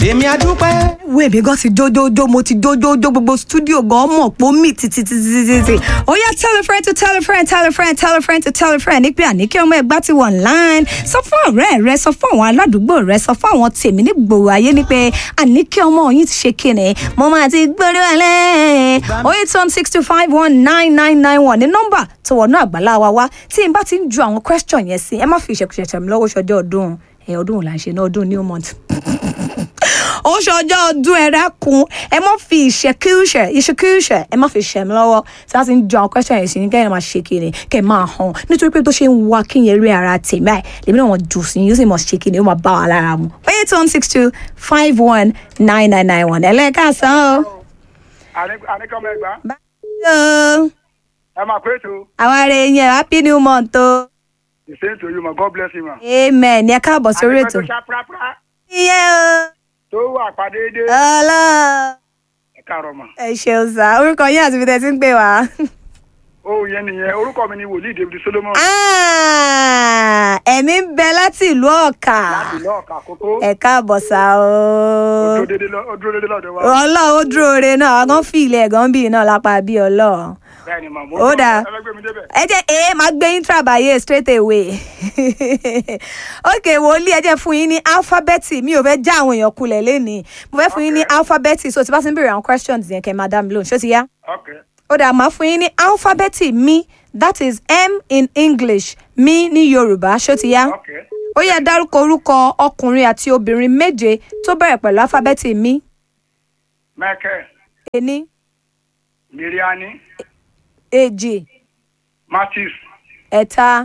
èmi àdúpẹ́. wo èmi gan ti jójójó mo ti jójójó gbogbo studio gan mọ̀ pé ó mì títítítítítí. ó yá tell a friend to tell a friend tell a friend tell a friend to tell a friend ní pé àníkẹ́ ọmọ ẹgbà ti wà online sọ fún ọ̀rẹ́ rẹ sọ fún àwọn aládùúgbò rẹ sọ fún àwọn tèmi ní gbòòrò ayé ní pé àníkẹ́ ọmọ yìí ti ṣe kíni mo máa ti gbórí wálé. ó yẹ tán six two five one nine nine nine one ní nọ́mbà tó wọnú àgbàlá wa wá tí n bá ti ń ju àwọn question yẹn sí ẹ má fi ìṣẹ̀kùṣẹ̀ṣẹ̀ mi lọ́wọ́ ṣọjọ́ ọdún ẹ̀ ọdún wo là ń ṣe ní ọdún new month ó ṣọjọ́ ọdún ẹ̀rá kun ẹ má fi ìṣekúṣẹ̀ ìṣekúṣẹ̀ ẹ má fi ṣẹ̀ mí lọ́wọ́ tí wọ́n ti ń jọ àwọn question yẹn sí ní kẹ́hìn máa ṣe kiri kẹ́ ẹ máa hàn nítorí pé tó ṣe ń wá kí yẹn rí ara tèmi àì lèmi náà wọ́n jù sí yóò sì mọ̀ ṣe kiri ó máa bá wa lára mu. eight one six two five one nine nine nine one ẹlẹ́kàsán o. àníkọ́mọ ẹgbàá báyọ̀ ẹ máa pé ètò àwọn ará yẹn happy new month o. the same to you ma god bless you ma. amen ẹ káàbọ̀ sórí ètò. àníkọ́ tó ṣá pàápàá iye o tó wà pàdéédé ọlọ́ọ̀ ẹ káàárọ̀ mà. ẹ ṣeun sá orúkọ yín àti ibi tẹ́ ti ń pè wá. ó yẹn nìyẹn orúkọ mi ni wòlíì david solomon Ah, ẹ̀mí ń bẹ láti ìlú ọ̀kà láti ìlú ọ̀kà àkókò ẹ káàbọ̀ sá ó o. dúró dédé lọ- ó dúró dédé lọ́dọ̀ wa ọlọ́run ó dúró re náà ọgán fi ilẹ̀ ẹ̀gán bíi náà lápá bí ọlọ́run. bẹ́ẹ̀ ni mà mo Ó dáa. ẹ fẹ́ gbé mi débẹ̀. ẹ jẹ́ ẹ máa gbé yín trabaye straight away. ok wòlíì ẹ jẹ́ fún yín ní alphabeti mi ò fẹ́ já àwọn èèyàn kulẹ̀ lénìí mo fẹ́ fún yín ní alphabeti so tí bá ti ń béèrè àwọn questions yẹn kẹ́ ẹ máa dá mi lóhùn ṣó ti yá. ok ó dà máa fún yín ní alphabeti mi that is m in english mi ní yorùbá ṣó ti yá. ok ó yẹ dárúkọ orúkọ ọkùnrin àti obìnrin méje tó bẹ̀rẹ̀ pẹ̀lú alifábẹ́ẹ̀tì mi michael ení miriani èjì matthews ẹ̀ta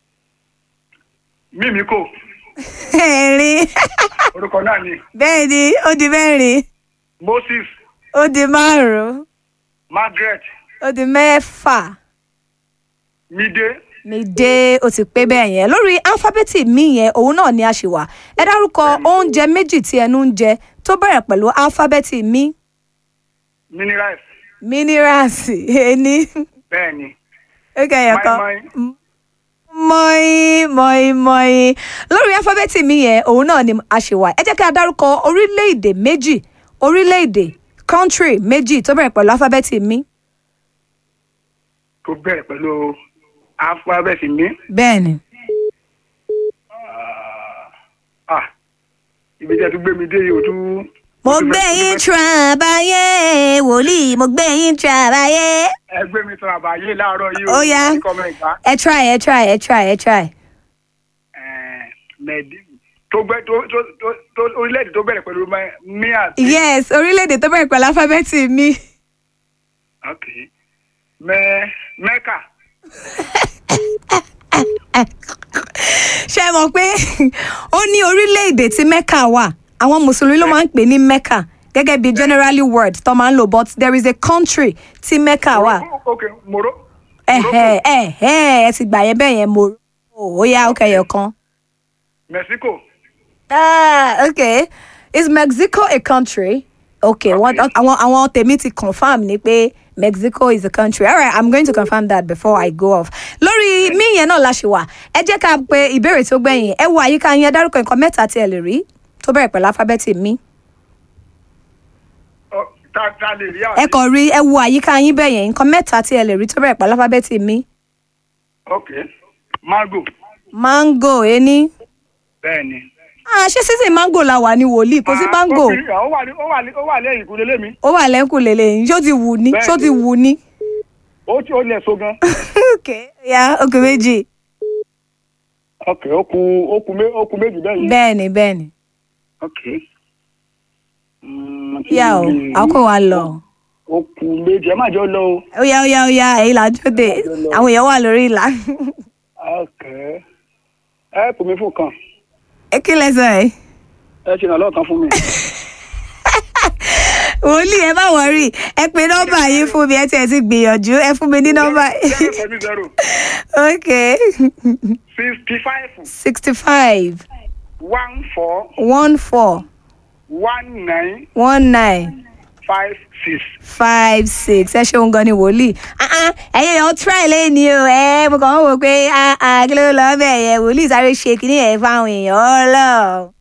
mímíkò ẹ̀rin orúkọ náà ni bẹ́ẹ̀ ni ó di mẹ́rin moses ó di márùn-ún margaret ó di mẹ́fà mide mi dé ó ti pé bẹ́ẹ̀ yẹn lórí alifábẹ́ẹ̀tì mi yẹn òun náà ni a ṣì wà ẹ dárúkọ oúnjẹ méjì tí ẹnu ń jẹ tó bẹ̀rẹ̀ pẹ̀lú alifábẹ́ẹ̀tì mi minerals mínírààsì ení bẹ́ẹ̀ ni ó kẹyọ kan Mọ́ínmọ́ín. mọ́ín mọ́ín mọ́ín lórí alifábẹ́ẹ̀tì mi yẹn òun náà ni a ṣe wà ẹ jẹ́ kí a dárúkọ orílẹ̀-èdè méjì orílẹ̀-èdè country méjì tó bẹ̀rẹ̀ pẹ̀lú alifábẹ́ẹ̀tì mi. tó bẹ̀rẹ̀ pẹ̀lú alphabet mi bẹ́ẹ̀ni. ah ibi tí a tún gbé mi dé yìí o tún. mo o tún gbé fẹ́- o tún yín fẹ́- trabayé wòlíì mo gbé yín trabayé. ẹ gbé mi sọ̀rọ̀ àbáyé láàárọ̀ yìí Ó yá. kọ́mọ ìgbà ẹ try ẹ try ẹ try ẹ try. mẹ̀dí tó gbẹ tó tó tó tó orílẹ̀-èdè tó bẹ̀rẹ̀ pẹ̀lú mẹ- mi àti. yes orílẹ̀-èdè tó bẹ̀rẹ̀ pẹ̀lú alifábẹ́ẹ̀tì mi. ok mẹ mẹ́kà ṣé ẹ mọ̀ pé ó ní orílẹ̀-èdè tí mecca wà àwọn mùsùlùmí ló máa ń pè ní mecca gẹ́gẹ́ bí generally word tó máa ń lò but there is a country tí mecca wà. ok moro. ẹ̀hẹ̀ ẹ̀hẹ̀ ẹ ti gbà yẹn bẹ́ẹ̀ yẹn mo ó yá ó kẹyọ kan. mexico ah okay is mexico a country? okay wọ́n Okay. àwọn àwọn tèmi ti confam ni pé mexico is a country alright i'm going to confirm that before i go off. lórí mí yẹn náà la ṣe wà ẹ jẹ́ ká pe ìbéèrè tó gbẹ̀yìn ẹ wo àyíká yẹn dárúkọ nǹkan mẹ́ta tí ẹ lè rí tó bẹ̀rẹ̀ pẹ̀lú alifábẹ́ẹ̀tì mi. Ọ, ta ta lè rí ẹ àbí. kàn rí ẹ wo àyíká yín bẹ́ẹ̀ yẹn nǹkan mẹ́ta tí ẹ lè rí tó bẹ̀rẹ̀ pẹ̀lú alifábẹ́ẹ̀tì mi. ok mango mango ení. bẹ́ẹ̀ ni. ah ṣé sísè mango la wà ní wòlíì kò sí Ah, mango ó fi- ó wà ní- ó wà ní- ó wà lẹ́yìn ìkúlélé mi ó wà lẹ́kùn lélẹ̀ ṣó ti wù ní ṣó ti wù ní. ó tí ó lẹ̀ so gan. okay ya okè méjì ok ó ku ó ku mé- ó ku méjì bẹ́ẹ̀ yìí. bẹ́ẹ̀ni bẹ́ẹ̀ni ok. Mm, kí yá o ni lè rí? àkó wa lọ ó ku méjì ẹ má jẹ́ ó lọ o. ó yá ó yá ó yá èyí là ń jóde àwọn èèyàn wà lórí ìlà ok ẹ pò mí fún kan ẹ kí lẹsọ ẹ ẹ ṣe ìrànlọ́wọ́ kan fún mi. wòlíì ẹ má wọrí ẹ pe nọ́mbà yín fún mi ẹ tiẹ̀ ti gbìyànjú ẹ fún mi ní nọ́mbà zero seven zero ok sixty five sixty five one four one four one nine one nine five six. five six ẹ ṣeun gan ni wòlíì Ah, ah, ẹ̀yin èèyàn try lẹ́ni o ẹ mo kàn ń wò pé ah, ah, kí ló lọ́ọ́ bẹ̀ yẹn wòlíì sáré ṣe kínní ẹ̀ fáwọn èèyàn ọlọ́ọ̀.